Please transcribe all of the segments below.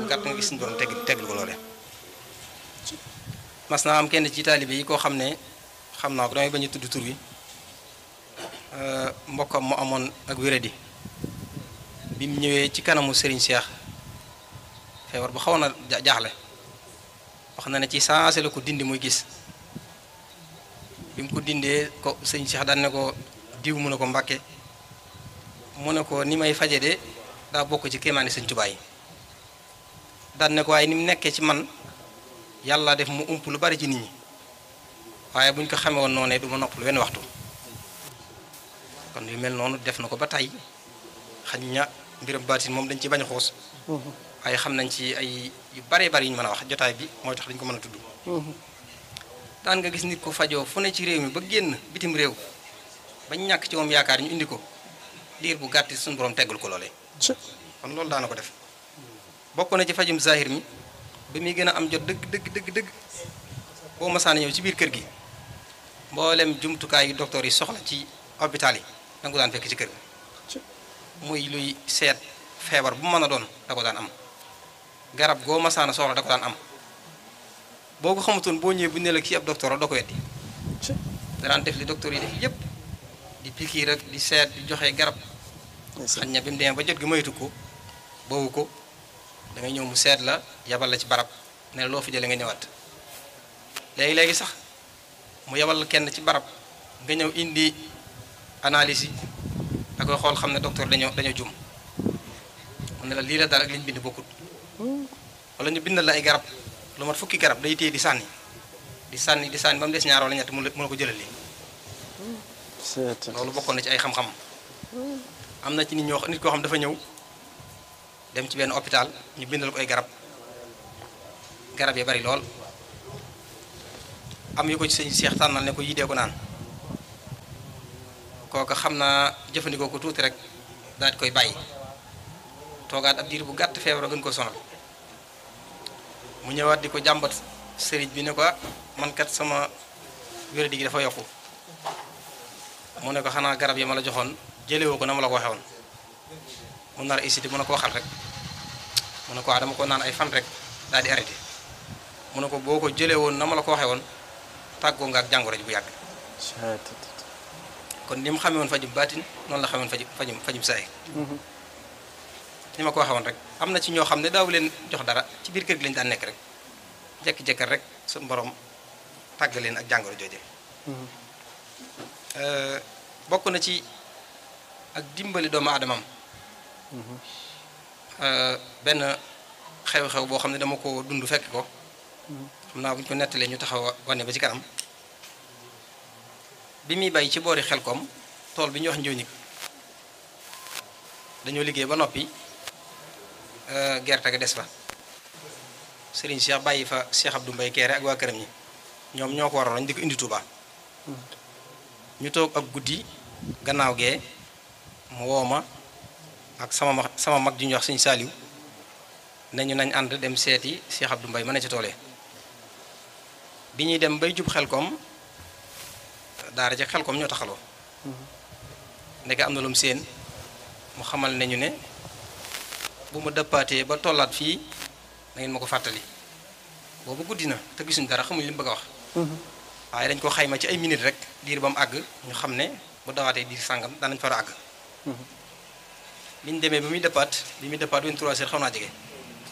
gàtt nga gis suñu borom tegg teggul ko loole mas naa am kenn ci taalibe yi koo xam ne xam naa ko damay bañ a tudd tur wi mbokkam mu amoon ak wéradi bi mu ñëwee ci kanamu Serigne Cheikh feebar bu xaw na jaaxle wax na ne ci saase la ko dindi muy gis bi mu ko dindee ko sëñ Cheikh daan ne ko diw mu ne ko Mbàkke mu ne ko ni may faje de daa bokk ci kéemaani sëñ Tuubaa yi daan ne ko waaye ni mu nekkee ci man yàlla def mu ump lu bari ci nit ñi waaye bu ñu ko xamee woon noonu du ma noppal wenn waxtu kon yu mel noonu def na ko ba tey xañ ña mbiram baatin moom dañ ci bañ a xoos waaye xam nañ ci ay yu baree bari yu ñu mën a wax jotaay bi mooy tax dañ ko mën a tudd daan nga gis nit ko fajoo fu ne ci réew mi ba génn bitim réew bañ ñàkk ci moom yaakaar ñu indi ko diir bu gàtti suñu borom teggul ko loolee kon loolu daana ko def bokk na ci fajum zahir mi ba muy gën a am jot dëgg dëgg dëgg dëgg boo masaana ñëw ci biir kër gi mboolem jumtukaay yu docteur yi soxla ci hôpital yi da nga ko daan fekk ci kër gi muy luy seet feebar bu mën a doon da ko daan am garab goo masaana soxla da ko daan am boo ko xamutoon boo ñëwee bu ne la kii ab docteur la doo ko weddi danaan def li docteur yi def yépp di pikiir rek di seet di joxe garab xañ na bi mu demee ba jot gi moytu ko boobu ko da ngay ñëw mu seet la yabal la ci barab ne loo fi jëlee nga ñëwaat léegi-léegi sax mu yabal kenn ci barab nga ñëw indi analyse yi da koy xool xam ne docteur dañoo dañoo jum mu ne la lii la daal ak li ñu bind bokkut wala ñu bindal la ay garab lu mat fukki garab day téye di sànni di sànni di sànni ba mu des ñaar wala ñett mu la ko jëlal lii loolu bokkoon na ci ay xam-xam am na ci nit ñoo nit koo xam dafa ñëw dem ci benn hôpital ñu bindal ko ay garab garab yi bari lool am yu ko ci sëñ Seex tànnal ne ko yidee ko naan kooka xam naa jëfandikoo ko tuuti rek daal di koy bàyyi toogaat ab diir bu gàtt feebar gën ko sonal mu ñëwaat di ko jàmbat sëriñ bi ne ko man kat sama wéradi gi dafa yokku mu ne ko xanaa garab yi ma la joxoon jëlewoo ko na ma la ko waxee woon mu nar a hésité mu ne ko waxal rek mu ne ko waa dama ko naan ay fan rek daal di arrêté mu ne ko boo ko jëlee woon na ma la ko waxee woon tàggoo nga ak jàngoro ji bu yàgg kon ni mu xamee woon fajum baatin noonu la xamee woon fajum fajum fajum saay ni ma ko waxee woon rek am na ci ñoo xam ne daaw leen jox dara ci biir kër gi lañu daan nekk rek jekki-jekkal rek suñu borom tàgg leen ak jàngoro jooje bokk na ci ak dimbali doomu aadamam benn xew-xew boo xam ne dama ko dund fekk ko xam naa bu ñu ko nettalee ñu taxaw wane ba ci kanam bi muy bay ci boori xel koom tool bi ñuy wax njóoñig dañoo liggéey ba noppi gerte ga des fa Serigne Cheikh bàyyi fa Cheikh Abdou Mbaye Kéré ak waa këram ñi ñoom ñoo ko waroon di ko indi Touba ñu toog ak guddi gannaaw gee mu woo ma ak sama ma sama mag ji ñuy wax Sëñ Saaliw nañu nañ ànd dem seeti Cheikh Abdou Mbaye ma ne ci toolee bi ñuy dem bay jub xel koom daara ci xel koom ñoo taxaloo ndeke am na lu mu seen mu xamal nañu ne bu ma dëppaatee ba tollaat fii da ngeen ma ko fàttali boobu guddi na te gisuñ dara xamuñ li mu bëgg a wax waaye dañ ko xayma ci ay minutes rek diir ba mu àgg ñu xam ne bu dawaatee diir sàngam danañ fara àgg bi ñu demee ba muy dëppaat bi muy dëppaat 23 heures xaw naa jege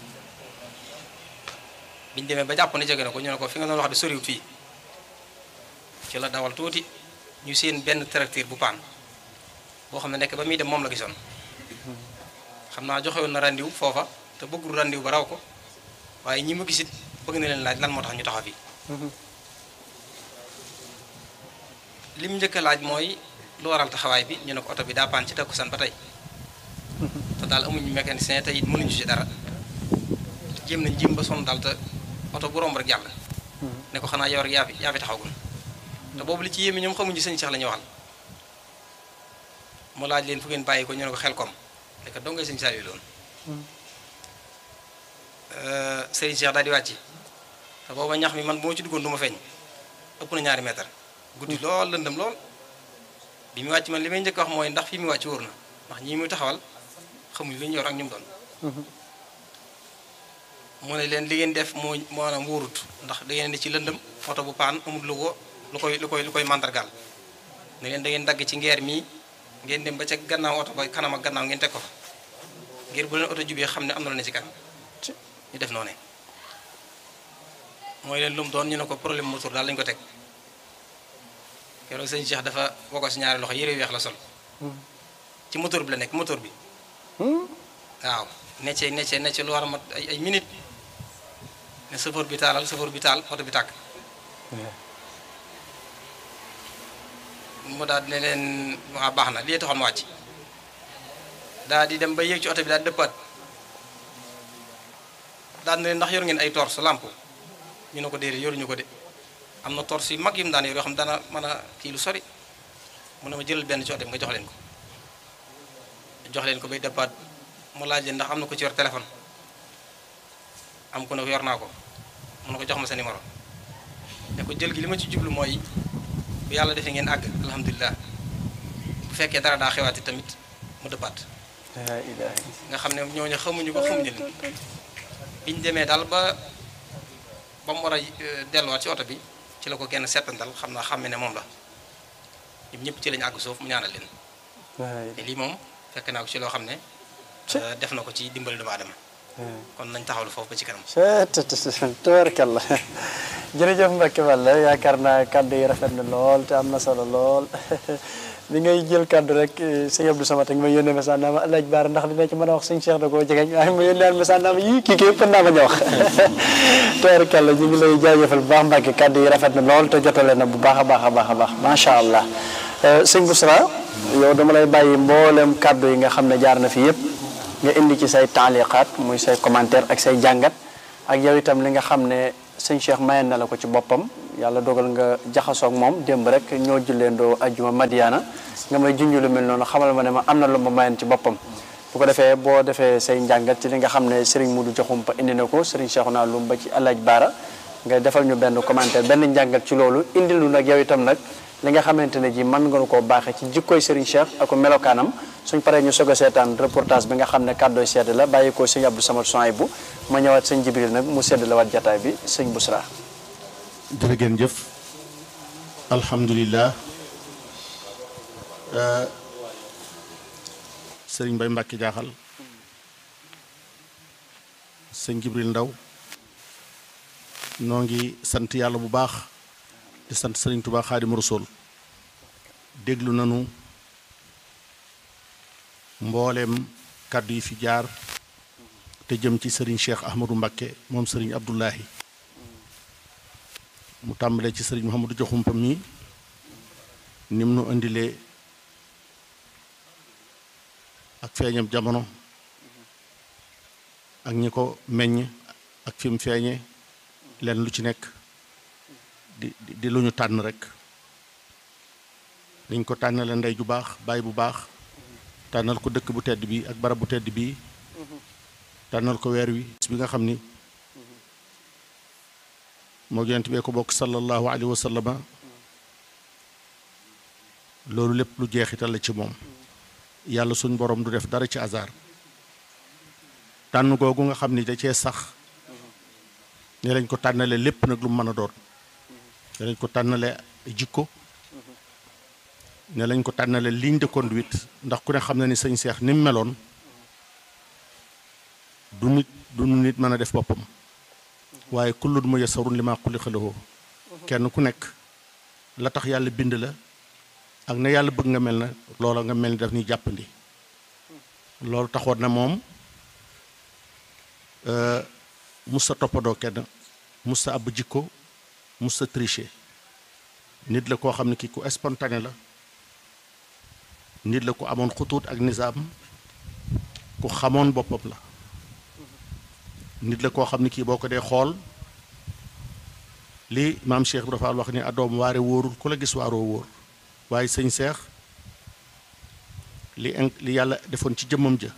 bi ñu demee ba jàpp ne jege na ko ñu ne ko fi nga doon wax de soriwut fii ci la dawal tuuti ñu seen benn tracteur bu paan boo xam ne nekk ba muy dem moom la gisoon xam naa joxe woon na randiw foofa te bëggul randiw ba raw ko waaye ñi ma gisit bëgg na leen laaj lan moo tax ñu taxaw fii lim njëkk a laaj mooy lu waral taxawaay bi ñu ne ko oto bi daa paan ci takkusaan ba tey te daal amuñu mécanicien te it mënuñu ci dara jéem nañ jéem ba sonn daal te oto bu romb rek jàll ne ko xanaa yow rek yaa fi yaa fi taxawagul te boobu li ci yéeme ñoom xamuñu sëñ Cheikh la ñuy waxal mu laaj leen fu ngeen bàyyi ko ñu ne ko xel kom ne ko dongay sëñ Saliou loon sëriñ Cheikh daal di wàcc te booba ñax mi man bu ma ci duggoon du ma feeñ ëpp na ñaari mètre guddi lool lëndëm lool bi mu wàcc man li may njëkk wax mooy ndax fii mu wàcc wóor na ndax ñii muy taxawal xamuñ lu ñu yor ak ñu mu doon mu ne leen li ngeen def moo maanaam wóorut ndax da ngeen di ci lëndëm oto bu paan amul lu ko lu koy lu koy lu koy mandargaal ne leen da ngeen dagg ci ngeer mii ngeen dem ba ca gannaaw oto ba kanam ak gannaaw ngeen teg ko fa ngir bu leen oto jubee xam ne am na lu ne ci kanam ñu def noonu mooy leen lu mu doon ñu ne ko problème moteur daal lañu ko teg keroog sëñ Cheikh dafa woko si ñaari loxo yére weex la sol ci moteur bi la nekk moteur bi waaw necce necce necce lu war a mat ay ay minute ne chauffeur bi taalal chauffeur bi taal oto bi tàkk mu daal ne leen waa baax na lii taxoon wàcc daal di dem ba yéeg ci oto bi daal dëppaat daal ne leen ndax yor ngeen ay torche lampe ñu ne ko déedéet yoruñu ko de am na torche yu mag yu mu daan yor yoo xam dana mën a kii lu sori mu ne ma jëlal benn ci oto bi nga jox leen ko jox leen ko bay dëppaat mu laaj leen ndax am na ko ci yor téléphone am ku ne ko yor naa ko mu ne ko jox ma sa numéro ne ko jël gi li ma ci jublu mooy bu yàlla defee ngeen àgg alhamdulilah bu fekkee dara daa xewaati tamit mu dëppaat nga xam ne ñooñu xamuñu ko xamuñu leen biñ demee daal ba ba mu war a delluwaat ci oto bi ci la ko kenn settantal xam naa xam ne moom la ñoom ñëpp ci lañu àgg suuf mu ñaanal leen te lii moom fekk naa ko ci loo xam ne def na ko ci dimbali doomu aadama kon nañ taxawlu foofu ba ci kanam tabarkalla jërëjëf Mbacke Balla yaakaar naa kàddu yi rafet na lool te am na solo lool bi ngay jël kàddu rek sëñ Abdou Samad ak ma yónnee message naa ma alaaj baara ndax dina ci mën a wax sëñ Cheikh da koo jegeñ waaye ma yónnee message naa ma yii kii kii ëpp naa ma wax tabarkalla ñu ngi lay jaajëfal bu baax Mbacke kàddu yi rafet na lool te jotale na bu baax a baax a baax a baax macha allah sëñ Bousra yow dama lay bàyyi mboolem kàddu yi nga xam ne jaar na fi yëpp nga indi ci say taaliqaat muy say commentaire ak say jàngat ak yow itam li nga xam ne sëñ Cheikh mayen na la ko ci boppam yàlla dogal nga jaxasoog moom démb rek ñoo julleendoo ajjuma Madiana nga may junj lu mel noonu xamal ma ne ma am na lu ma mayen ci boppam bu ko defee boo defee say njàngat ci li nga xam ne Serigne Modou Diakhoumpa indi na ko Serigne Cheikhouna Loum ba ci Alaaj Baara nga defal ñu benn commentaire benn njàngat ci loolu indi lu nag yow itam nag li nga xamante ne ji mën nga koo baaxee ci jikkoy Serigne Cheikh ak melokaanam suñ paree ñu soog a seetaan reportage bi nga xam ne kàddooy sedd la bàyyi ko sëñ Abdou Samad Souhaïbou ma ñëwaat sëñ Jibril nag mu sedd la waat jataay bi sëñ Bousra jërë ngeen jëf alhamdulilah sëriñ Mbay Mbàkke jaaxal sëñ Jibril Ndaw noo ngi sant yàlla bu baax di sant sëriñ Tuubaa Xaadimu Rasuul déglu nanu mbooleem kàddu yi fi jaar te jëm ci sëriñ Cheikh Ahmadou Mbakke moom sëriñ Abdullahi mu tàmbalee ci sëriñ Mouhamadou Diakhoumpa mi nim nu indilee ak feeñam jamono ak ñi ko meññ ak fi mu feeñe leen lu ci nekk di di lu ñu tànn rek niñ ko tànnale ndey ju baax baay bu baax tànnal ko dëkk bu tedd bi ak barab bu tedd bi tànnal ko weer wi bi nga xam ni moo yonent bee ko bokk sallallahu alayhi wa sallama loolu lépp lu jeexital la ci moom yàlla suñ borom du def dara ci hasard tànn googu nga xam ni da cee sax ne lañ ko tànnale lépp nag lu mu mën a doon ne lañ ko tànnale jikko ne lañ ko tànnale ligne de conduite ndax ku ne xam na ni sëñ Seex ni mu meloon du nit du nit mën a def boppam waaye kullun muyassarun limaa xuliqa lahu kenn ku nekk la tax yàlla bind la ak na yàlla bëgg nga mel na loola nga mel ni daf ñuy jàppandi loolu taxoon na moom musta toppadoo kenn musta ab jikko musta tricher nit la koo xam ne kii ku spontané la nit la ku amoon xutuut ak nizaam ku xamoon boppam la nit la koo xam ne kii boo ko dee xool li maam Cheikh Ibra Fall wax ni adoom waare wóorul ku la gis waaroo wóor waaye sëñ Seex li in li yàlla defoon ci jëmmam ja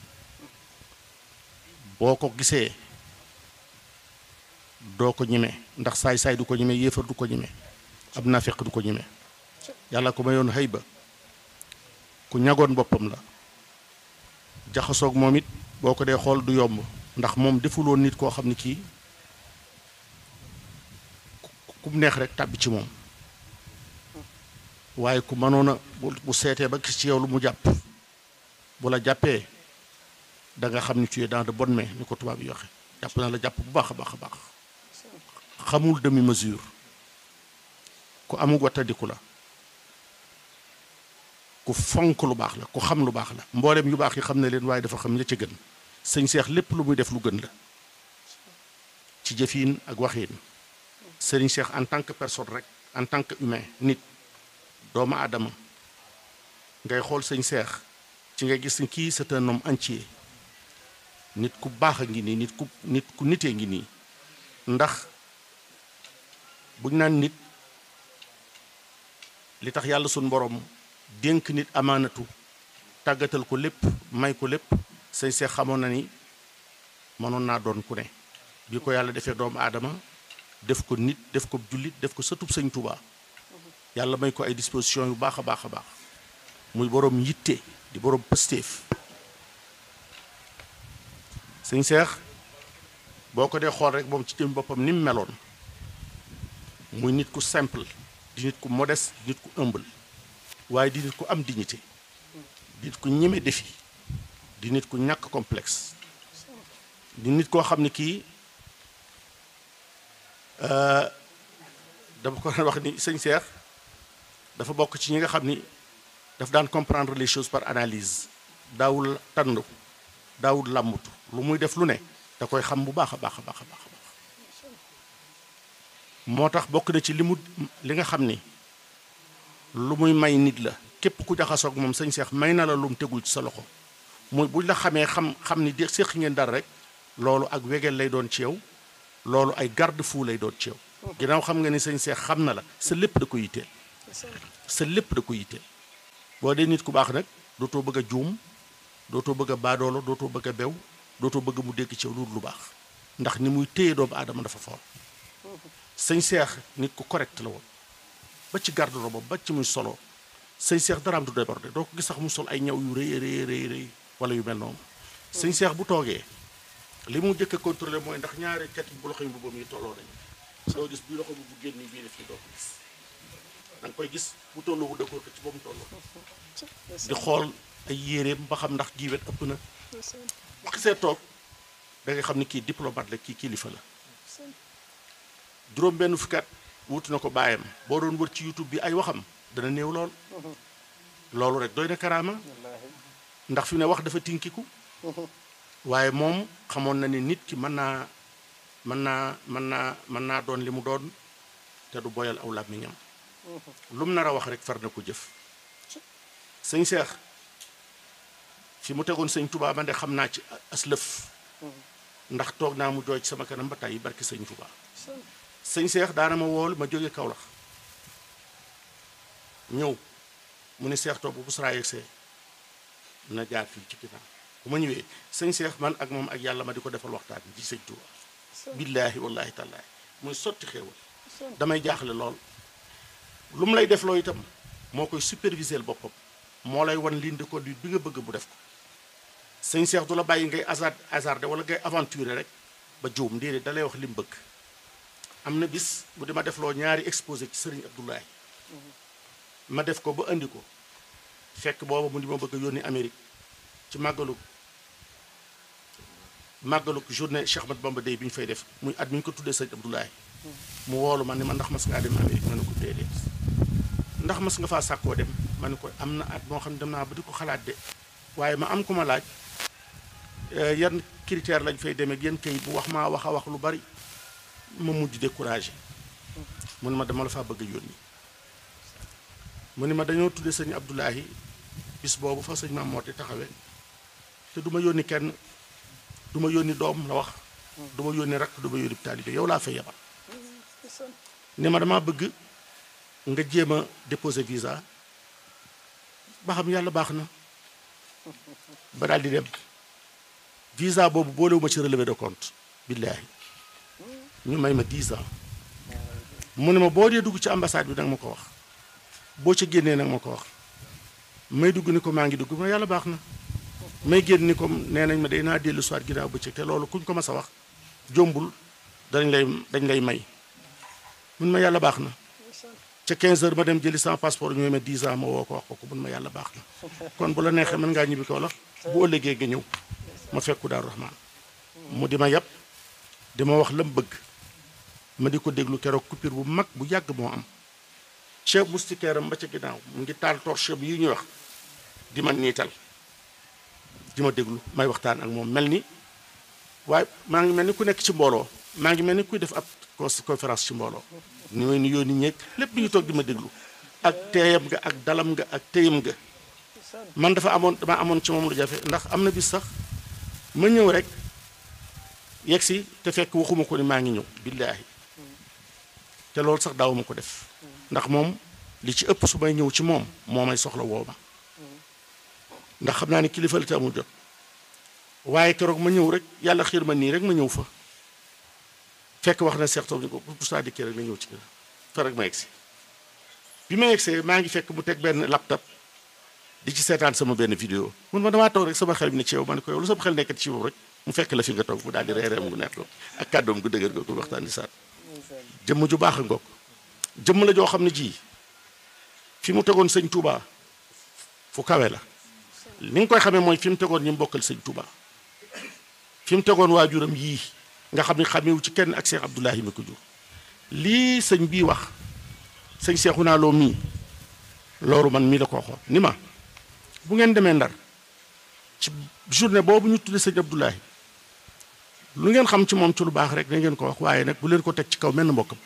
boo ko gisee doo ko ñeme ndax saay-saay du ko ñeme yéefar du ko ñeme ab nafiq du ko ñeme yàlla ko mayoon xëy ba ku ñagoon boppam la jaxasoog moom it boo ko dee xool du yomb ndax moom defuloon nit koo xam ne kii ku mu neex rek tàbbi ci moom waaye ku mënoon a bu bu seetee ba gis ci yow lu mu jàpp bu la jàppee da nga xam ni tu es dans de bonnes mains ni ko tubaab yi waxe jàpp na la jàpp bu baax a baax a baax xamul demi mesure ku amul wattandiku la ku fonk lu baax la ku xam lu baax la mboolem yu baax yi xam ne leen waaye dafa xam ña ca gën sëñ seex lépp lu muy def lu gën la ci jëfiin ak waxiin sëriñ seex en tant que personne rek en tant que humain nit doomu aadama ngay xool sëñ seex ci nga gis ni kii c'est un homme entier nit ku baax a ngi nii nit ku nit ku nitee ngi nii ndax buñ naan nit li tax yàlla suñ borom dénk nit amaanatu tàggatal ko lépp may ko lépp sëñ seex xamoon na ni mënoon naa doon ku ne bi ko yàlla defee doomu aadama def ko nit def ko jullit def ko sëtub sëñ Tuubaa yàlla may ko ay disposition yu baax a baax a baax muy boroom yitte di boroom pëstéef sëñ seex boo ko dee xool rek moom ci jëm boppam ni mu meloon muy nit ku simple di nit ku modeste di nit ku humble waaye di nit ku am dignité di nit ku ñeme défi di nit ku ñàkk complexe di nit koo xam ne kii dama ko wax ni sëñ Seex dafa bokk ci ñi nga xam ni daf daan comprendre les choses par analyse daawul tànn daawul làmbutu lu muy def lu ne da koy xam bu baax a baax a baax a baax moo tax bokk na ci li mu li nga xam ni lu muy may nit la képp ku jaxasoog moom sëñ Seex may na la lu mu tegul ci sa loxo muy buñ la xamee xam xam ni de séq ngeen dara rek loolu ak wegeel lay doon ci yow loolu ay garde fou lay doon ci yow ginnaaw xam nga ni sëñ Seex xam na la sa lépp da ko yitteel sa lépp da ko yitteel boo dee nit ku baax nag dootoo bëgg a juum dootoo bëgg a baadoolo dootoo bëgg a bew dootoo bëgg mu dégg ci yow lu lu baax ndax ni muy téye doomu aadama dafa foor sëñ Seex nit ku correct la woon ba ci garde-robe ba ci muy solo sëñ Seex daraam du débordé doo ko gis sax mu sol ay ñaw yu rëy rëy rëy rëy wala yu mel noonu sëñ Seex bu toogee li mu njëkk a contrôlé mooy ndax ñaari cat bu loxo yi mbubbam yi tolloo nañu doo gis bii loxo bu bu génn bii def ci doo ko gis da nga koy gis bu tolloo bu dëkkoor ko ci ba mu tolloo di xool ay yéreem ba xam ndax giiwet ëpp na bu xisee toog da nga xam ni kii diplomate la kii kilifa la juróom benn fukki at wutu na ko bàyyam boo doon wër ci youtube bi ay waxam dana néew lool loolu rek doy na karaama ndax fi ne wax dafa tinkiku waaye moom xamoon na ni nit ki mën naa mën naa mën naa mën naa doon li mu doon te du boyal aw làmmiñam lu mu nar a wax rek far na ko jëf sëñ Seex fi mu tegoon sëñ Touba man de xam naa ci aslëf ndax toog naa mu jooy ci sama kanam ba tey barki sëñ Touba sëñ Seex daana ma wool ma jóge Kaolack ñëw mu ne Seex toog bu bu saraa yegsee na jaar fii ci ginnaaw bu ma ñëwee sëñ Seex man ak moom ak yàlla ma di ko defal waxtaan ci sëñ Touba billaahi wallaahi tallaahi muy sotti xéewal damay jaaxle lool lu mu lay def loo itam moo koy superviser boppam moo lay wan ligne de conduite bi nga bëgg bu def ko sëñ Seex du la bàyyi ngay hasard hasardé wala ngay aventurer rek ba juum déedéet da lay wax li mu bëgg am na bis bu dima def loo ñaari exposé ci sëriñ Abdoulaye ma def ko ba indi ko fekk booba mu di ma bëgg a yónni Amérique ci màggalu màggalu journée Cheikh Ahmadou Bamba Day bi ñu fay def muy at mi ñu ko tuddee sëriñ Abdoulaye mu woolu ma ne ma ndax mas ngaa dem Amérique ma ne ko déedéet ndax mas nga faa sàkkoo dem ma ne ko am na at moo xam ne dem naa ba di ko xalaat de waaye ma am ku ma laaj yan critère lañ fay demee yan kayit bu wax maa wax a wax lu bari ma mujj découragé mu ne ma dama la faa bëgg a yónni mu ne ma dañoo tudde sëñ Abdoulahi bis boobu fa sëñ maam moo te taxawee te du ma yónni kenn du ma yónni doom la wax du ma yónni rakk du ma yónni taalibe yow laa fay yebal ne ma dama bëgg nga jéem a déposer visa ba xam yàlla baax na ba daal di dem visa boobu boolewuma ci relevé de compte billaahi ñu may ma 10 ans mu ne ma boo dee dugg ci ambassade bi nag ma ko wax boo ca génnee nag ma ko wax may dugg ni ko maa ngi dugg ma yàlla baax na may génn ni comme nee nañ ma day naa dellu soir ginnaaw bëccëg te loolu kuñ ko mas a wax jombul dañ lay dañ lay may mun ma yàlla baax na ca 15 heures ma dem jëli sama passeport ñu ma 10 ans ma woo ko wax ko ko mun ma yàlla baax na kon bu la neexee mën ngaa ñibbi ko la bu ëllëgee nga ñëw ma fekku Daaru Rahmaan mu di ma yàpp di ma wax lam bëgg ma di ko déglu keroog coupure bu mag bu yàgg moo am chef moustiquaire am ba ca ginnaaw mu ngi taal torche bi yu ñuy wax di ma niital di ma déglu may waxtaan ak moom mel ni waaye maa ngi mel ni ku nekk ci mbooloo maa ngi mel ni kuy def ab conférence ci mbooloo ni may nuyoo nit ñeeg lépp mi ngi toog di ma déglu ak teeyam nga ak dalam nga ak téyam nga man dafa amoon dama amoon ci moom lu jafe ndax am na bis sax ma ñëw rek yegg si te fekk waxuma ko ni maa ngi ñëw billaahi te loolu sax daawuma ko def ndax moom li ci ëpp su may ñëw ci moom moo may soxla woo ma ndax xam naa ni kilifa la te amul jot waaye keroog ma ñëw rek yàlla xiir ma nii rek ma ñëw fa fekk wax na seex toog ni ko bu saa dikkee rek na ñëw ci kër fa rek ma egsi bi ma egsee maa ngi fekk mu teg benn laptop di ci seetaan sama benn vidéo mun ma damaa toog rek sama xel bi ne ci yow ma ne ko yow lu sama xel nekkat ci yow rek mu fekk la fi nga toog mu daal di reereem gu nekk ak kàddoom gu dëgër googu waxtaan di saat jëmm ju baax a ngoog jëmm la joo xam ne ji fi mu tegoon sëñ Touba fu kawe la ni nga koy xamee mooy fi mu tegoon ñi mu bokkal sëñ Touba fi mu tegoon waajuram yii nga xam ne xamewu ci kenn ak Cheikh Abdoulahi mi ko jur lii sëñ bii wax sëñ Cheikhouna Lo mii loolu man mii la ko waxoon ni ma bu ngeen demee ndar ci journée boobu ñu tudde sëñ Abdoulahi lu ngeen xam ci moom ci lu baax rek na ngeen ko wax waaye nag bu leen ko teg ci kaw menn mbokkam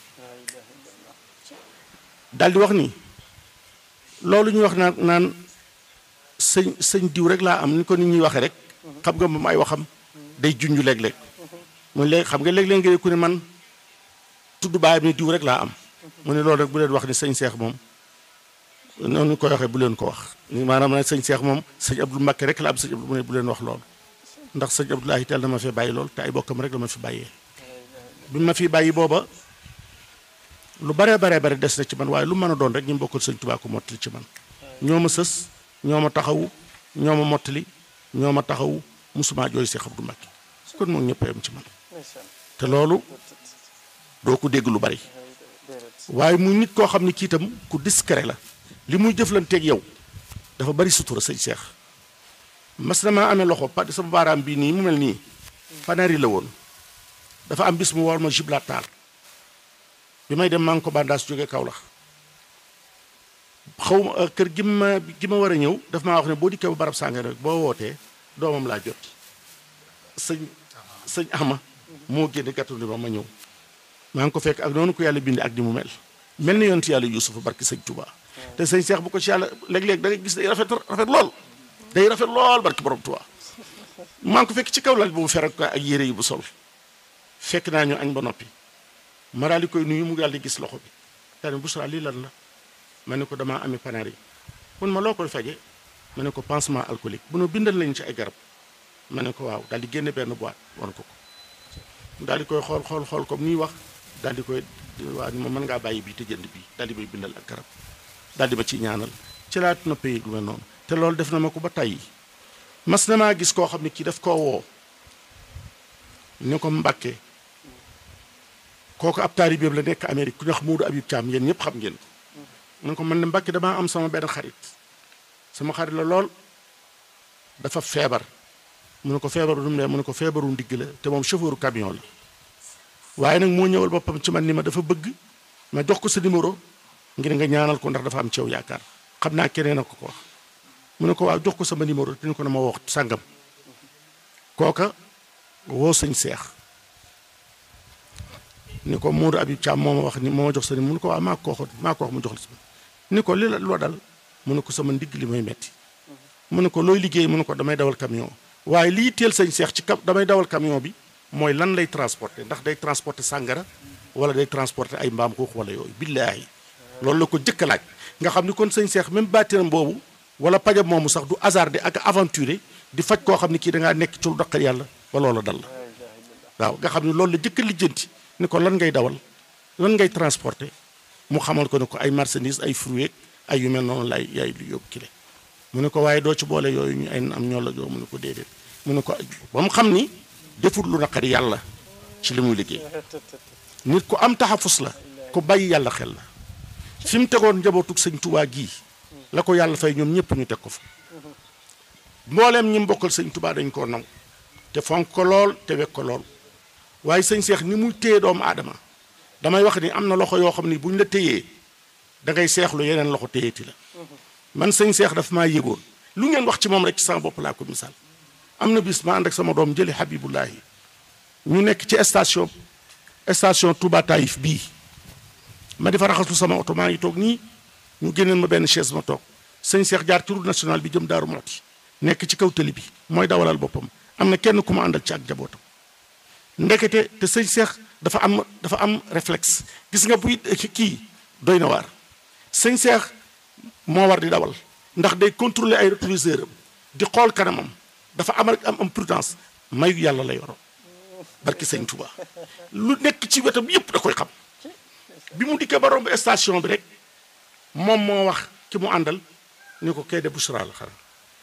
daal di wax ni loolu ñuy wax naan naan sëñ sëñ diw rek laa am ni ko nit ñuy waxee rek xam nga moom ay waxam day junj léeg-léeg mu léegi xam nga léeg-léeg nga ku ne man tudd baayam ni diw rek laa am mu ne loolu rek bu leen wax ni sëñ Seex moom noonu ñu koy waxee bu leen ko wax ni maanaam nag sëñ Seex moom sëñ Abdou Mbakke rek la am sëñ Abdou mu ne bu leen wax loolu ndax sëñ Abdoulahi teel na ma fi bàyyi lool te ay bokkam rek la ma fi bàyyee bi ma fi bàyyi booba lu baree baree bare des na ci man waaye lu mën a doon rek ñu bokkal sëñ Tuubaa ko mottali ci man ñoo ma sës ñoo ma taxawu ñoo ma mottali ñoo ma taxawu musuma jooy Seex Abdou Mbakke kon moom ñëpp yam ci man te loolu doo ko dégg lu bari waaye muy nit koo xam ne kii itam ku discret la li muy jëflanteeg yow dafa bari sutura sëñ Seex mas na maa amee loxo pa sama baaraam bii nii mu mel nii panari la woon dafa am bis mu war ma jibla taal bi may dem maa ngi ko bandaas jóge Kaolack xaw ma kër gi ma gi ma war a ñëw daf maa wax ne boo dikkee ba barab sàngara rek boo wootee doomam laa jot sëñ sëñ ama moo génne gàttu ni ma ma ñëw maa ngi ko fekk ak noonu ko yàlla bindi ak ni mu mel mel ni yonent yàlla yuusufa barki sëñ Touba te sëñ Seex bu ko ci yàlla léeg-léeg da nga gis day rafet rafet lool day rafet lool barki borom Touba maa ngi ko fekk ci kaw lal boobu ferak ko ak yére yi bu sol fekk naa ñu añ ba noppi ma daal di koy nuyu mu daal di gis loxo bi daal bu sara lii lan la ma ne ko damaa amee panaar yi mun ma loo koy faje ma ne ko pansement alcoolique bu nu bindal lañu ci ay garab ma ne ko waaw daal di génne benn boîte wan ko ko daal di koy xool xool xool comme nii wax daal di koy waa ni ma mën ngaa bàyyi bii te jënd bii daal di may bindal ak garab daal di ma ci ñaanal ci laa noppee lu mel noonu te loolu def na ma ko ba tàyyi mas na maa gis koo xam ne kii daf koo woo ni ko Mbàkke kooku ab taalibeem la nekk Amérique ku ñu wax Moodu Abib Caam yéen ñëpp xam ngeen ko mu ne ko man de Mbàkke damaa am sama benn xarit sama xarit la lool dafa feebar mu ne ko feebaru nu mu ne ko feebaru ndigg la te moom chauffeuru camion la waaye nag moo ñëwal boppam ci man ni ma dafa bëgg ma jox ko sa numéro ngir nga ñaanal ko ndax dafa am ci yow yaakaar xam naa keneen a ko ko wax mu ne ko waaw jox ko sama numéro te ni ko na ma wax sàngam kooka woo sëñ seex ni ko Modou Abib Thiam moo ma wax ni moo ma jox sa numéro mu ne ko waaw maa ko waxoon maa ko wax mu jox la sama ni ko li la loo dal mu ne ko sama ndigg li may metti mu ne ko looy liggéey mu ne ko damay dawal camion waaye lii teel sëñ seex ci kam damay dawal camion bi mooy lan lay transporter ndax day transporter sàngara wala day transporter ay mbaam xuux wala yooyu billaahi loolu la ko jëkk a laaj nga xam ni kon sëñ seex même baatinam boobu wala pajam moomu sax du hasardé ak aventuré di faj koo xam ne kii da ngaa nekk ci lu daqal yàlla ba loola dal la waaw nga xam ne loolu la jëkk a lijjanti ni ko lan ngay dawal lan ngay transporter mu xamal ko ne ko ay marchandises ay fruits ay yu mel noonu lay yaay lu yóbbu kile mu ne ko waaye doo ci boole yooyu ñu ay am ñoo la joo mu ne ko déedéet mu ne ko ba mu xam ni defut lu naqari yàlla ci li muy liggéey nit ku am taxafus la ku bàyyi yàlla xel la fi mu tegoon njabootug sëñ tubaa gii la ko yàlla fay ñoom ñëpp ñu teg ko fa mbooleem ñi mbokkal sëñ tubaa dañ koo naw te fonk ko lool te wekk ko lool waaye sëñ seex ni muy téye doomu aadama damay wax ni am na loxo yoo xam ni bu ñu la téyee da ngay seexlu yeneen loxo téyeeti la man sëñ seex dafa maa yëgoon lu ngeen wax ci moom rek ci sama bopp laa ko misaal am na bis ma ànd ak sama doom jëli Habibullahi ñu nekk ci station station Touba Taïf bii ma di fa raxasu sama oto maa ngi toog nii ñu génneen ma benn chaise ma toog sëñ Cheikh jaar ci route nationale bi jëm Daaru Mooti nekk ci kaw tëli bi mooy dawalal boppam am na kenn ku ma àndal ci ak jabootam ndekete te sëñ Cheikh dafa am dafa am réflexe gis nga buy kii doy na waar sëñ Cheikh moo war di dawal ndax day contrôler ay rétroviseur am di xool kanamam dafa am rek am am prudence mayu yàlla la yoro barki sëñ Touba lu nekk ci wetam yépp da koy xam bi mu dikkee ba romb station bi rek moom moo wax ki mu àndal ni ko kay de Bouchra la xanaa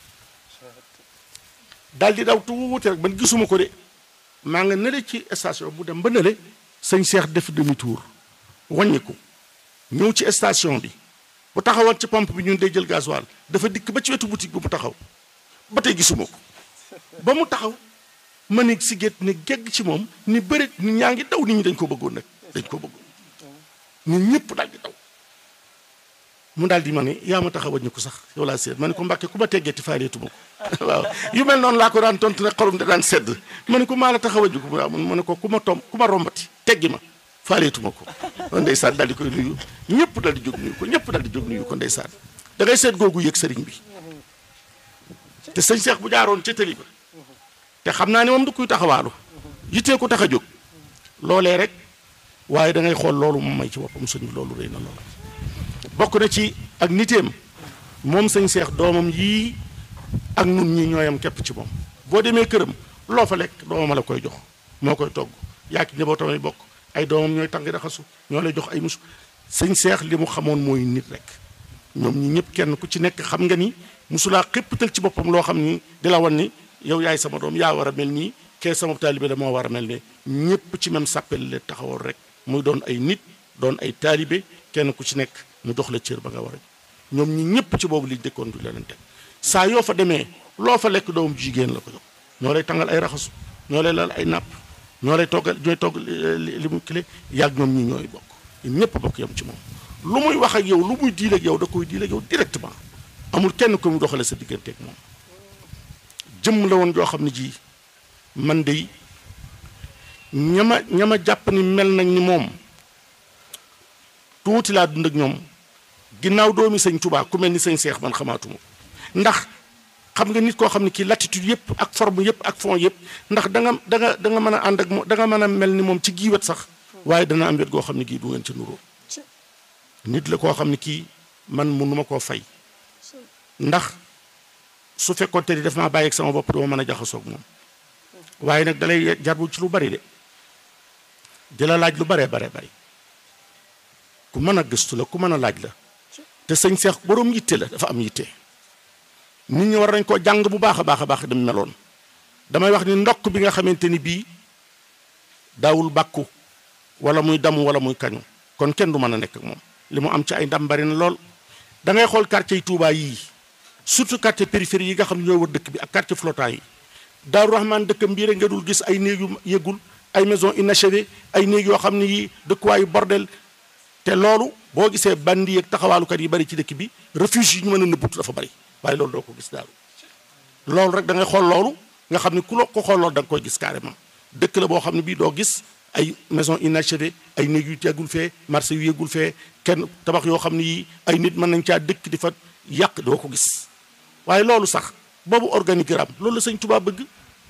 daal di daw tuuti rek man gisuma ko de maa nga nële ci station mu dem ba nële sëñ Cheikh def demi tour wàññiku ñëw ci station bi bu taxawoon ci pompe bi ñun day jël gasoil dafa dikk ba ci wetu boutique bi mu taxaw ba tey gisuma ko ba mu taxaw ma ni si gétt ni gegg ci moom ni bëri nit ñaa ngi daw nit ñi dañ ko bëggoon nag dañ ko bëggoon nit ñëpp daal di daw mu daal di ma ne yaa ma tax a wàññi ko sax yow laa seet ma ne ko mbàkke ku ma teggeeti faareetuma ko waaw yu mel noonu laa ko daan tontu ne xorom da daan sedd ma ne ko maa la tax a wàññi ko waaw ma ne ko ku ma tom ku ma rombati teggi ma faareetuma ko kon ndeysaan daal di koy nuyu ñëpp daal di jóg nuyu ko ñëpp daal di jóg nuyu ko ndeysaan da ngay seet googu yëg sëriñ bi te sëñ Cheikh bu jaaroon ca tëli ba te xam naa ne moom du kuy taxawaalu yittee ko tax a jóg loolee rek waaye da ngay xool loolu moom may ci boppam sëñ bi loolu rëy na loola bokk na ci ak niteem moom sëñ Cheikh doomam yii ak nun ñi ñooyam képp ci moom boo demee këram loo fa lekk doomam la koy jox moo koy togg yaa ki njabootam ay bokk ay doomam ñooy tàngi raxasu ñoo lay jox ay musu sëñ Cheikh li mu xamoon mooy nit rek ñoom ñi ñëpp kenn ku ci nekk xam nga ni musulaa xéppatal ci boppam loo xam ni di la wan ni yow yaay sama doom yaa war a mel nii kee sama taalibe la moo war a mel ne ñëpp ci même sàppel la taxawoon rek muy doon ay nit doon ay taalibe kenn ku ci nekk mu dox la cër ba nga war a ñoom ñi ñëpp ci boobu liñ dëkkoon du leneen teg saa yoo fa demee loo fa lekk doomam jigéen la ko jox ñoo lay tàngal ay raxasu ñoo lay lal ay napp ñoo lay toggal ñooy togg li mu kile yàgg ñoom ñi ñooy bokk ñëpp bokk yam ci moom lu muy wax ak yow lu muy diil ak yow da koy diil ak yow directement amul kenn ko mu doxale sa digganteeg moom jëmm la woon joo xam ne ji man de ñama ñama jàpp ni mel nañ ni moom tuuti laa dund ak ñoom ginnaaw doomi sëñ Tuubaa ku mel ni sëñ Seex man xamaatuma ndax xam nga nit koo xam ne kii latitude yëpp ak forme yëpp ak fond yëpp ndax da nga da nga da nga mën a ànd ak moom da nga mën a mel ni moom ci gii wet sax waaye dana am wet goo xam ne gii du ngeen ca nuroo nit la koo xam ne kii man mënuma koo fay ndax su fekkoonte ni daf maa bàyyi ak sama bopp dama mën a jaxasoog moom waaye nag dalay jarbu ci lu bari de di la laaj lu baree baree bari ku mën a gëstu la ku mën a laaj la te sëñ Seex boroom yitte la dafa am yitte nit ñi war nañ koo jàng bu baax a baax a baax dem meloon damay wax ni ndokk bi nga xamante ni bii daawul bàkku wala muy damu wala muy kañu kon kenn du mën a nekk ak moom li mu am ci ay ndam bari na lool da ngay xool quartier yi Touba yii surtout quartier périphérie yi nga xam ne ñooy wër dëkk bi ak quartier flottant yi Daaru Rahman dëkkam bii rek nga dul gis ay néeg yu yëgul ay maison inachevée ay néeg yoo xam ne yi dëkkuwaayu bordel te loolu boo gisee bandi yeeg taxawaalukat yi bari ci dëkk bi refuge yi ñu mën a nëbbutu dafa bari waaye loolu doo ko gis daal loolu rek da ngay xool loolu nga xam ne ku la ko xool loolu da nga koy gis carrément dëkk la boo xam ne bii doo gis ay maison inachevée ay néeg yu yeggul fee marché yu yeggul fee kenn tabax yoo xam ne yi ay nit mën nañ caa dëkk di fa yàq doo ko gis waaye loolu sax boobu organigramme loolu la sëñ Tuubaa bëgg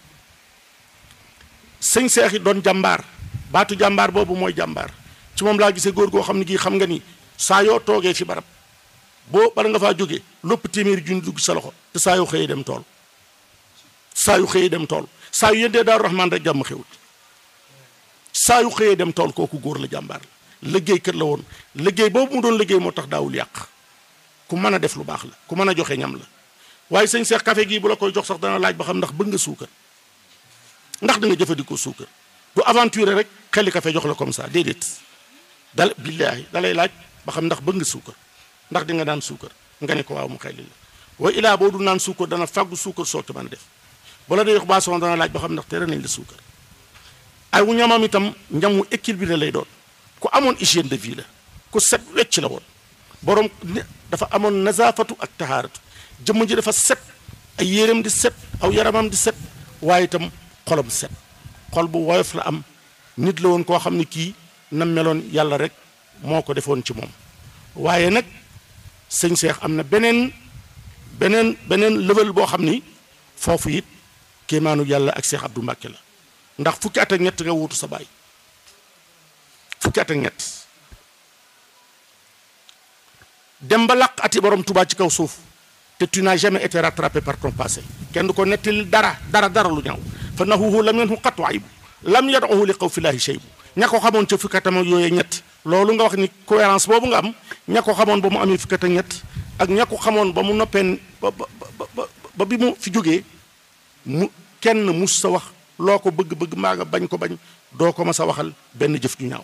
sëñ Seex yi doon jàmbaar baatu jàmbaar boobu mooy jàmbaar ci moom laa gisee góor goo xam ne gii xam nga ni saa yoo toogee fi barab boo bala nga faa jógee lopp téeméeri junni dugg sa loxo te saa yoo xëyee dem tool saa yu xëyee dem tool saa yu yëndee Daaru Rahmaan rek jàmm xewut saa yu xëyee dem tool kooku góor la jàmbaar la liggéey kër la woon liggéey boobu mu doon liggéey moo tax daawul yàq ku mën a def lu baax la ku mën a joxe ñam la waaye sëñ Seex café gii bu la koy jox sax dana laaj ba xam ndax bëgg nga suukar ndax da nga jëfandikoo suukar du aventure rek xeli café jox la comme ça déedéet dal billaahi dalay laaj ba xam ndax bëgg nga suukar ndax di nga naan suukar nga ne ko waaw mu xelli la wa ilaa boo du naan suukar dana fàggu suukar soo ko mën a def bala day yox boisson dana laaj ba xam ndax tere nañ la suukar ay wu ñamam itam ñam wu équilibré lay doon ku amoon hygiène de vie la ku set wecc la woon borom dafa amoon nazafatu ak tahaaratu jëmm ji dafa set ay yéreem di set aw yaramam di set waaye itam xolam set xol bu woyof la am nit la woon koo xam ne kii na meloon yàlla rek moo ko defoon ci moom waaye nag sëñ Seex am na beneen beneen beneen level boo xam ni foofu it kéemaanu yàlla ak Seex Abdou Mbàkke la ndax fukki at ak ñett nga wuutu sa baay fukki at ak ñett dem ba làq ati borom Tuubaa ci kaw suuf te tu n'as jamais été rattrapé par ton passé kenn du ko nettali dara dara dara lu ñaaw fa nahuhu lam yanhu qattu aybu lam yadahu li qaw filaahi shaybu ña ko xamoon ca fukki atam ak yooyee ñett loolu nga wax ni cohérence boobu nga am ña ko xamoon ba mu amee fukki at ak ñett ak ña ko xamoon ba mu noppeen ba ba ba ba bi mu fi jógee mu kenn mus sa wax loo ko bëgg-bëgg maa nga bañ ko bañ doo ko ma sa waxal benn jëf ju ñaaw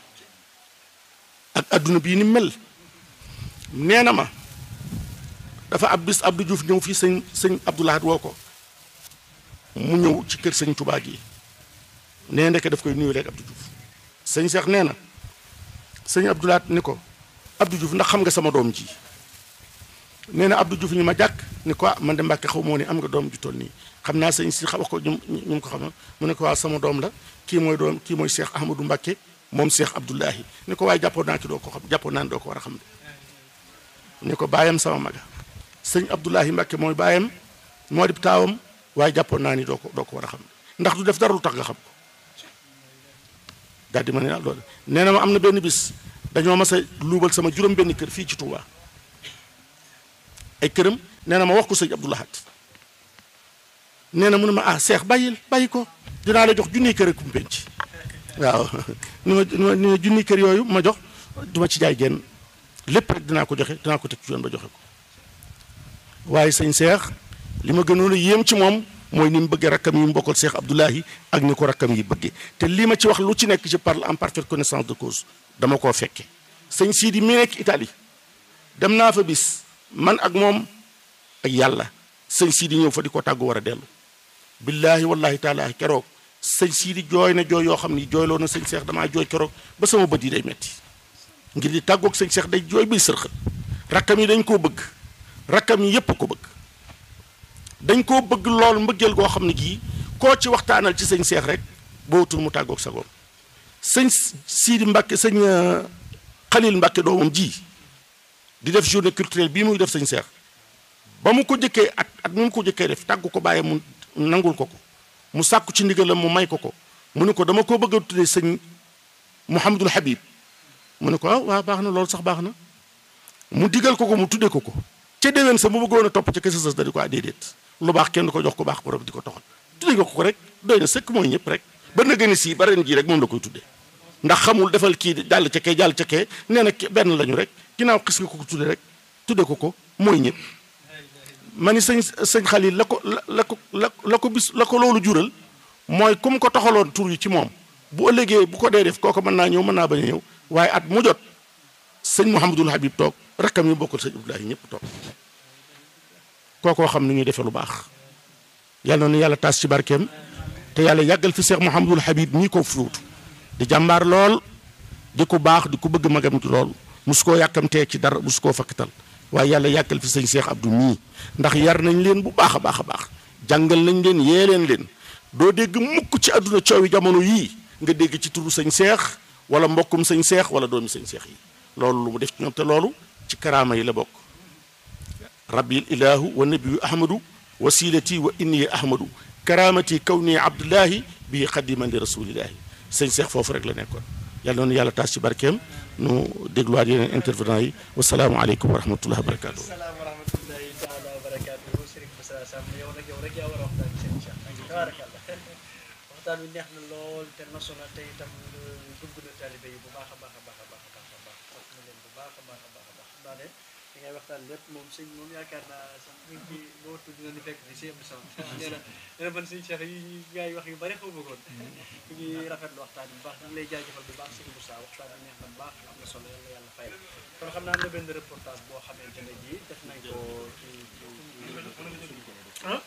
ak adduna bii ni mel nee na ma dafa ab bis Abdou Diouf ñëw fii sëñ sëñ Abdoulahat woo ko mu ñëw ci kër sëñ Touba gi nee ndeke daf koy nuyu léegi Abdou Diouf sëñ Seex nee na sëñ Abdoulahat ni ko Abdou Diouf ndax xam nga sama doom ji nee na Abdou Diouf ñu ma jàkk ni ko man de Mbàkke xaw moo ne am nga doom ju toll nii xam naa sëñ si wax ko ñu ñu ko xam mu ne ko waaw sama doom la kii mooy doom kii mooy Cheikh Ahmadou Mbàkke moom Cheikh Abdoulahi ni ko waaye jàppoon naa ci doo ko xam jàppoon naa ne doo ko war a xam de ni ko bàyyam sama maga sëñ Abdoulahi Mbàkke mooy bàyyam moo di taawam waaye jàppoon naa ni doo ko doo ko war a xam ndax du def dara lu tax nga xam ko daal di ma ne loolu nee na ma am na benn bis dañoo mas a luubal sama juróom benn kër fii ci Touba ay këram nee na ma wax ko sëñ Abdoulahat nee na mu ne ma ah seex bàyyil bàyyi ko dinaa la jox junniy kër ak kumpenc waaw ni ma ni ma junniy kër yooyu ma jox du ma ci jaay genn lépp rek dinaa ko joxe dinaa ko teg ci yoon ba joxe ko waaye sëñ seex li ma gënoon a yéem ci moom mooy ni mu bëggee rakkam yi mu bokkal seex Abdoulahi ak ni ko rakkam yi bëggee te lii ma ci wax lu ci nekk je parle en parfaite connaissance de cause dama koo fekke sëñ Sidi mi nekk Italie dem naa fa bis man ak moom ak yàlla sëñ Sidi ñëw fa di ko tàggu war a dellu billaahi wallahi taala keroog sëñ Sidi jooy na jooy yoo xam ni jooyloo na sëñ Seex damaa jooy keroog ba sama bët yi day metti ngir di tàggoog sëñ Seex day jooy bay sërxët rakkam yi dañ koo bëgg rakkam yi yépp ko bëgg dañ koo bëgg lool mbëggeel goo xam ne gii koo ci waxtaanal ci sëñ Seex rek bootul mu tàggoog sa goom sëñ Sidi Mbàkke sëñ Xalil Mbàkke doomam ji di def journée culturelle bii muy def sëñ Seex ba mu ko jëkkee at at mu ko jëkkee def tàggu ko bàyyi mu nangul ko ko mu sàkku ci ndigalam mu may ko ko mu ne ko dama koo bëgg a tuddee sëñ Mouhamadul Habib mu ne ko ah waaw baax na loolu sax baax na mu digal ko ko mu tuddee ko ko ca déwén sa mu bëggoon a topp ca kese sës da di ko ah déedéet lu baax kenn du ko jox ko baax borom di ko toxal tuddee nga ko ko rek doy na sëkk mooy ñëpp rek ba na gën a sii ba ren jii rek moom la koy tuddee ndax xamul defal kii jàll ca kee jàll ca kee nee na benn lañu rek ginnaaw xis nga ko ko tuddee rek tuddee ko ko mooy ñëpp ma ni sëñ sëñ Xalil la ko la la ko la la ko bis la ko loolu jural mooy comme ko toxaloon tur yi ci moom bu ëllëgee bu ko dee def kooku mën naa ñëw mën naa bañ a ñëw waaye at mu jot sëñ Mouhamadul Habib toog rakkam yi bokkul sëñ Abdoulahi ñëpp toog kookoo xam ni ñuy defee lu baax yàlla na yàlla taas ci barkeem te yàlla yàggal fi Cheikh Mouhamadul Habib ñii ko fuutu di jàmbaar lool di ko baax di ko bëgg magam ci lool musu koo yàkkamtee ci dara musu koo fakkatal waaye yàlla yàggal fi sëñ Cheikh Abdou mii ndax yar nañ leen bu baax a baax a baax jàngal nañ leen yee leen leen doo dégg mukk ci àdduna coowi jamono yii nga dégg ci turu sëñ Cheikh wala mbokkum sëñ Cheikh wala doomi sëñ Cheikh yi loolu lu mu def ci ñoom te loolu ci karaama yi la bokk rabbil ilahu wa nabiyu ahmadu wasilati wa inni ahmadu karaamati kawni abdullahi bi xadiman li rasulillahi sëñ Cheikh foofu rek la nekkoon yàlla noonu yàlla taas ci barkeem nu dégluwaat yeneen intervenant yi wasalaamualeykum wa rahmatullahi wa barakatuh salaam wa rahmatullahi taala wa barakaatu Serigne Moussa Sam yow nag yow rek yaa war a waxtaan ci seen Cheikh tabarakallah waxtaan bi neex na lool te nosu na te itam dugg na taalibe yi bu baax a baax a baax a baax a baax a baax fas na leen bu baax a baax a baax a baax xam naa ne li ngay waxtaan lépp moom sëñ moom yaakaar naa sax ñu ngi ci boo tudd dina ni fekk fi si Abdou Samad nee na nee na man sëñ Cheikh yi ñu gars yi wax yu bari xaw ma koon ñu ngi rafetlu waxtaan bu baax ñu ngi lay jaajëfal bu baax sëñ Moussa waxtaan bi neex na bu baax am na solo yàlla yàlla fay la kon xam naa am na benn reportage boo xamante ne ji def nañ ko ci ci ah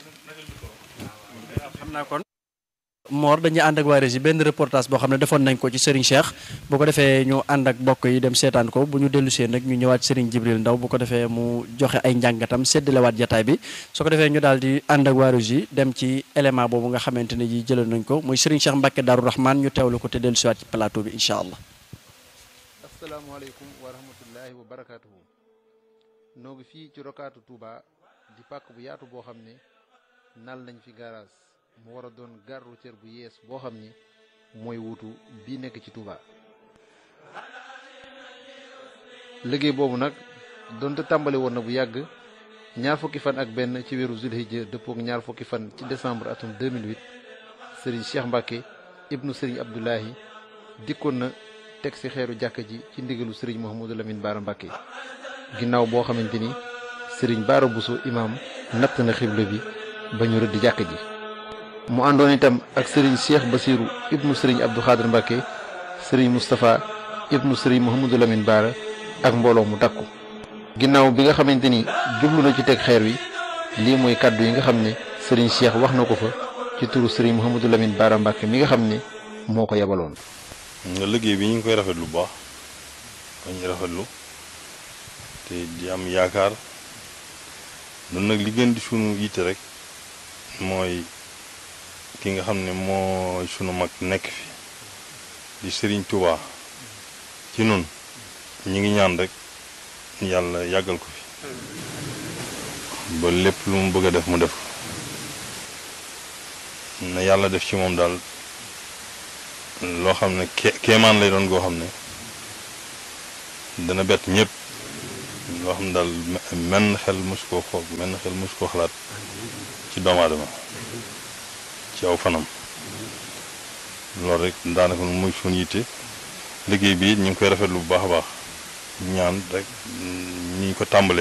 waaw xam naa kon Mor dañuy ànd ak waa Rési benn reportage boo xam ne defoon nañ ko ci Serigne Cheikh bu ko defee ñu ànd ak mbokk yi dem seetaan ko bu ñu dellu see nag ñu ñëwaat Serigne Jibril Ndaw bu ko defee mu joxe ay njàngatam séddalewaat jataay bi su ko defee ñu daal di ànd ak waa Rési dem ci élément boobu nga xamante ne ji jëloon nañ ko muy Serigne Cheikh Mbacke Darou Rahman ñu teewlu ko te dellu siwaat ci plateau bi incha allah. asalaamaaleykum wa rahmatullahi wa barakaatuhu noo ngi fii ci rokaatu Touba di pàkk bu yaatu boo xam ne nal nañ fi garage mu war a doon gare routière bu yees boo xam ni mooy wuutu bii nekk ci Touba. liggéey boobu nag donte tàmbali woon na bu yàgg ñaar fukki fan ak benn ci weeru zulhijja dëppook ñaar fukki fan ci décembre atum 2008 sëriñ Cheikh Mbacke ibnu sëriñ Abdoulahi dikkoon na teg ci xeeru jàkka ji ci ndigalu sëriñ Mouhamadou Lamine Bara Mbacke ginnaaw boo xamante ni sëriñ Bara Bousso imaam natt na xibla bi ba ñu rëdd jàkka ji. mu àndoon itam ak sëriñ Cheikh Basirou ibnu sëriñ Abdou Khadir Mbacke sëriñ Moustapha ibnu sëriñ Mouhamadou Lamine Bara ak mbooloo mu takku. ginnaaw bi nga xamante ni jublu na ci teg xeer wi lii mooy kàddu yi nga xam ne sëriñ Cheikh wax na ko fa ci turu sëriñ Mouhamadou Lamine Bara Mbacke mi nga xam ne moo ko yebaloon. nga liggéey bi ñu ngi koy rafetlu bu baax dañuy rafetlu te di am yaakaar nun nag li gën di sunu yitte rek mooy ki nga xam ne mooy sunu mag nekk fi di Serigne Touba ci nun ñi ngi ñaan rek yàlla yàggal ko fi ba lépp lu mu bëgg a def mu def na yàlla def ci moom daal loo xam ne ke kéemaan lay doon goo xam ne dana bett ñëpp loo xam ne daal menn xel mosu koo xool menn xel mosu koo xalaat ci doomu aadama ci aw fanam loolu rek daanaka muy suñu yitte liggéey bi it ñu ngi koy rafetlu bu baax a baax ñaan rek ñi ko tàmbalee